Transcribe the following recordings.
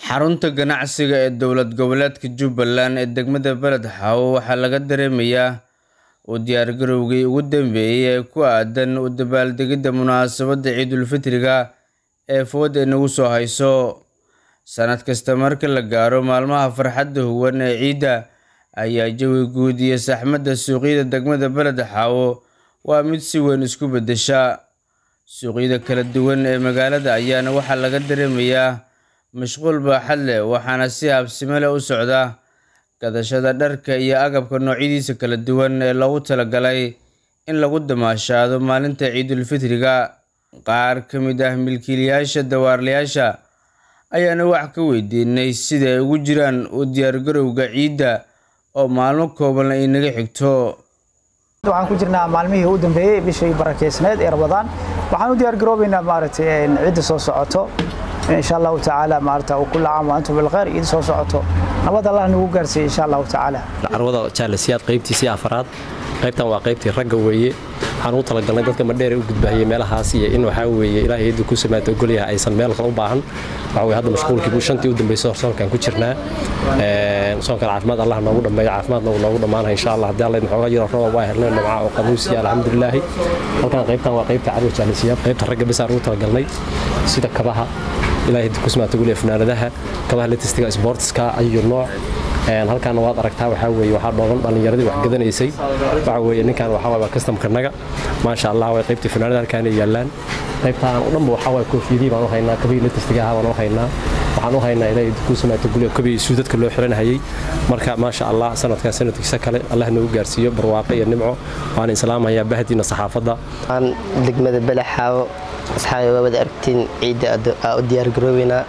xarunta ganacsiga ee dowlad goboleedka jubbaland ee degmada beled xaawo waxaa laga dareemayaa u diyaargarowgii ugu dambeeyey ee ku aadan u dabaaldegidda munaasabadda ciidulfitriga ee fooda inagu soo hayso sanad kasta marka la gaaro maalmaha farxadda huwan ee ciidda ayaa jawi guud iyo saxmadda suuqyada degmada beled xaawo waa mid si weyn isku beddesha suuqyada kala duwan ee magaalada ayaana waxaa laga dareemayaa mashquul baaxad leh waxaana si habsimo leh u socda gadashada dharka iyo agabka noocyadiisa kala duwan ee loogu talagalay in lagu damaashaado maalinta ciidulfitriga qaar ka mid ah milkiilayaasha dawaarlayaasha ayaana wax ka weydiinay sida ay ugu jiraan u diyaargarowga ciidda oo maalmo kooban ay naga xigto waxaan ku jirnaa maalmihii u dambeeyey bishii barakeysneed ee rabadaan waxaan u diyaargaroobaynaa maaragtay ciidda soo socoto insha allahu tacaala maarata kulla caam wa antum bilkhayr ciid soo socoto nabad allah nagu gaarsiiye insha allahu tacaala carwada jaalasiyaad qaybtiisii afaraad qaybtan waa qaybtii ragga weeye waxaan ugu talagalnay dadka madheer u gudbaahiyey meelahaas iyo in waxaa weeye ilaahay yadda ku samaata ogolyaha aysan meel kale u baahan waxa weye hadda mashquulkii shantii u dambeysay soonkaan ku jirnaa soonkan caafimaad allah noogu dhammeeyo caafimaadna uu noogu dhammaanaya insha allah haddii alla xooga yaro rooba waa helnay dhinaca oo qabuusiya alxamdulilaahi halkan qaybtan waa qaybta carwa jaalasiyaad qaybta ragga bisaan ugu talagalnay sida kabaha ilaahay ku samaata ogolyaha fanaanadaha kabaha letistiga sportska ayu nooc halkaana waad aragtaa waxaa weeye waxaa dhooban dhallinyaradii wax gadanaysay waxa weeye ninkan waxaa waa kastamkanaga maasha allah way qaybtii fanaanada halkaanay yaallaan qaybtaan u dhanba waxaa waay koofiyadii baan u haynaa kabii latistiga ahaa baan u haynaa waxaan u haynaa ilaahay ku samaata gulya kabii suudadka loo xiranhayay marka maasha allah sanadkan sanadkiisa kale allah nagu gaarsiiyo barwaaqo iyo nimco waan islaamayaa bahdiina saxaafadda aan degmada balaxaawo asxaabi waa wada aragtiin ciidda aa u diyaargaroobeynaa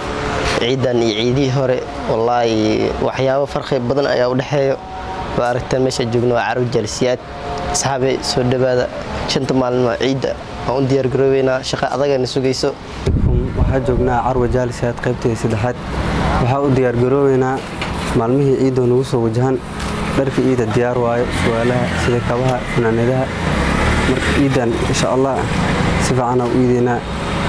ciidan iyo ciidihii hore wallaahi waxyaabo farqi badan ayaa u dhexeeyo waa aragtaan meesha joogno waa carab jaalisiyaad asxaabe soo dhowaada shanta maalmo ciidda aan u diyaargaroobeynaa shaqa adagana sugayso waxaa joognaa carwa jaalisiyaad qaybteeda saddexaad waxaa u diyaargaroobeynaa maalmihii ciiddoo nagu soo wajahan dharka ciidda diyaar waayo suwaalaha sida kabaha fanaanadaha marka ciiddan insha allah si fiicanaa u iideynaa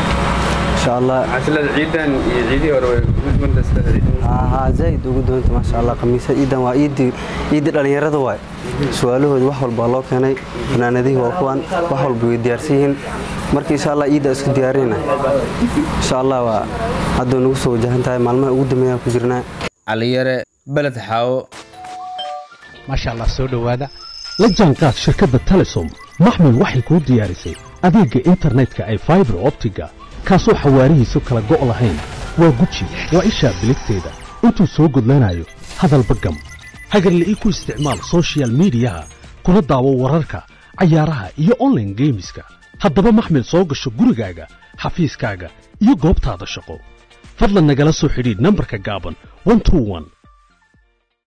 zaaid ugu doonta maasha allah khamiisa ciidan waa ciiddii dhallinyarada waay su-aalahoodi wax walbaa loo keenay fanaanadihii waa kuwan wax walba way diyaarsan yihiin marka insha allah ciiddaa isku diyaarina insha allah waa hadduu nagu soo wajahan tahay maalmaha ugu dambeeyaan ku jirnaa caliyare beled xaawo maasha allah soo dhowaada la jaanqaad shirkadda telesom maxmed waxay kuu diyaarisay adeegga internetka ay faibar optiga kaasoo xawaarihiisu kala go' lahayn waa guji waa ishaa biligteeda intuu soo gudlanayo hadalba gam hagarla'ii ku isticmaal sochial miidiyaha kuna daawo wararka cayaaraha iyo onlaine geemiska haddaba maxmed soo gasho gurigaaga xafiiskaaga iyo goobtaada shaqo fadlan nagala soo xidhiidh nambarka gaaban